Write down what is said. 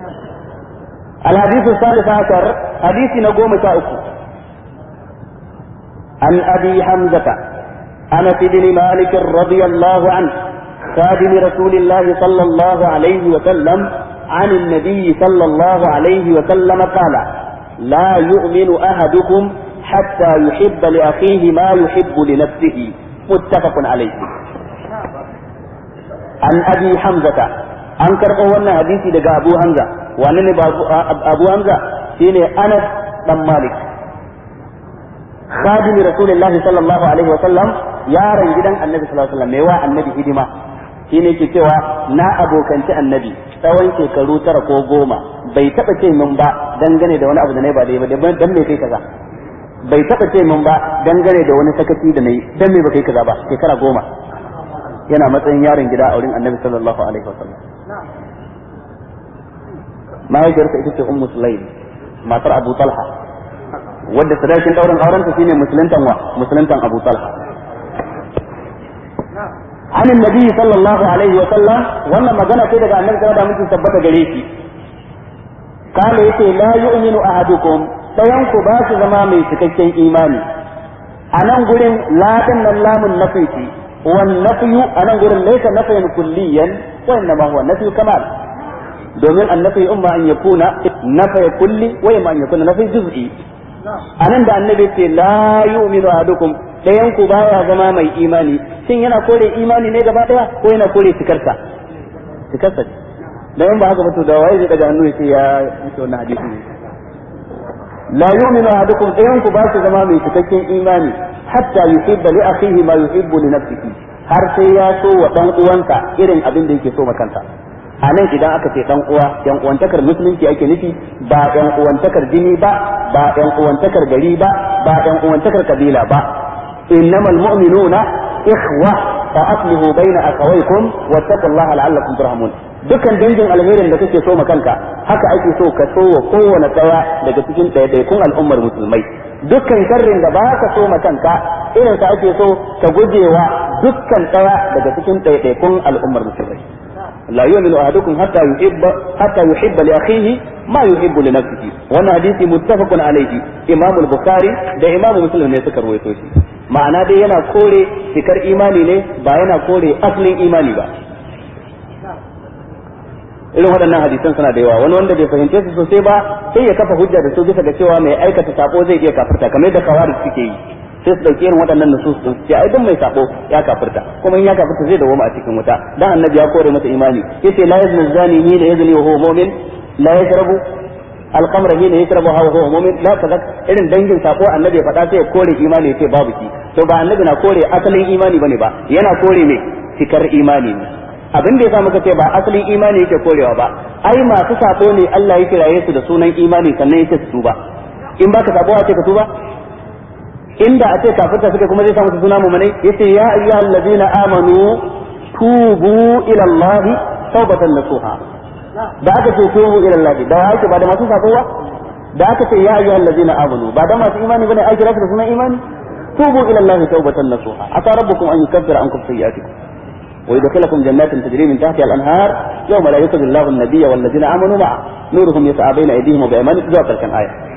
الحديث الثالث عشر حديث نقوم شاؤكم عن أبي حمزة أنس بن مالك رضي الله عنه خادم رسول الله صلى الله عليه وسلم عن النبي صلى الله عليه وسلم قال لا يؤمن أحدكم حتى يحب لأخيه ما يحب لنفسه متفق عليه عن أبي حمزة an karɓo wannan hadisi daga Abu Hamza wani ne Abu Hamza shine Anas dan Malik خادم رسول الله صلى الله عليه وسلم yaron gidan annabi sallallahu alaihi wasallam mai wa annabi hidima shine ke cewa na abokanci annabi tsawon shekaru tara ko goma bai taba ce min ba dangane da wani abu da nayi ba dai ba dan me kai kaza bai taba ce min ba dangane da wani sakaci da nayi dan me ba kai kaza ba shekara goma yana matsayin yaron gida a wurin annabi sallallahu alaihi wasallam mahaifiyarsa ita ce ummu sulaim matar abu talha wadda sadakin daurin aurenta shine musuluntan wa musuluntan abu talha عن النبي صلى الله عليه وسلم وانا ما جانا كده النبي صلى الله عليه وسلم ثبت جريتي قال يتي لا يؤمن احدكم سينكو باس زما مي cikakken imani anan gurin la din nan lamun nafi ce wan nafyu anan gurin laysa nafyan kulliyan wa inma huwa nafyu kamal domin annafi umma an yakuna nafy kulli wa imma an yakuna nafy juz'i anan da annabi ce la yu'minu ahadukum dayan ku baya zama mai imani shin yana kore imani ne gaba daya ko yana kore cikarsa cikarsa da yan ba haka mutu da waye zai daga hannu ya ce ya yi wannan hadisi ne la yu'minu ahadukum dayan ku ba su zama mai cikakken imani hatta yuhibba li akhihi ma yuhibbu li nafsihi har sai ya so wa dan uwansa irin abin da yake so ma kansa a nan idan aka ce dan uwa yan uwantakar musulunci ake nufi ba yan uwantakar jini ba ba yan uwantakar gari ba ba yan uwantakar kabila ba innamal mu'minuna ikhwa fa aslihu baina akhawaykum wattaqullaha la'allakum turhamun dukkan dangin alherin da kake so ma kanka haka ake so ka so wa kowane daya daga cikin ɗaiɗaikun al'ummar musulmai dukkan sharrin da ba ka so ma kanka irin sa ake so ka gujewa dukkan daya daga cikin ɗaiɗaikun al'ummar musulmai لا يؤمن أحدكم حتى يحب حتى يحب لأخيه ما يحب لنفسه وانا حديث متفق عليه إمام البخاري ده إمام مسلم ne suka ruwaito shi ma'ana dai yana kore cikar imani ne ba yana kore asalin imani ba irin waɗannan hadisan suna da yawa wani wanda bai fahimce su sosai ba sai ya kafa hujja da su bisa ga cewa mai aikata sako zai iya kafirta kamar yadda kawaris suke yi sai su dauki irin waɗannan nusus din sai ai duk mai sako ya kafirta kuma in ya kafirta zai dawo a cikin wuta dan annabi ya kore masa imani yace la yazni zani ni la yazni wa huwa mu'min la yashrabu al-khamra hina yashrabu wa huwa mu'min la kaza irin dangin sako annabi ya faɗa sai ya kore imani yace babu ki to ba annabi na kore asalin imani bane ba yana kore ne cikar imani ne abin da yasa muka ce ba asalin imani yake korewa ba ai masu sako ne Allah ya kiraye su da sunan imani sannan yake su tuba in baka sako a ce ka tuba inda a ce kafirta suka kuma zai samu su suna mu'minai yace ya ayyuhal ladina amanu tubu ila Allah tawbatan nasuha da aka ce tubu ila Allah da ake ba da masu sako ba da aka ce ya ayyuhal ladina amanu ba da masu imani bane ai kira su da sunan imani tubu ila Allah tawbatan nasuha asa rabbukum an yukaffira ankum sayyi'atikum ويدخلكم جنات تجري من تحتها الانهار يوم لا يخزي الله النبي والذين امنوا معه نورهم يسعى بين ايديهم وبايمانهم ذو كان ايه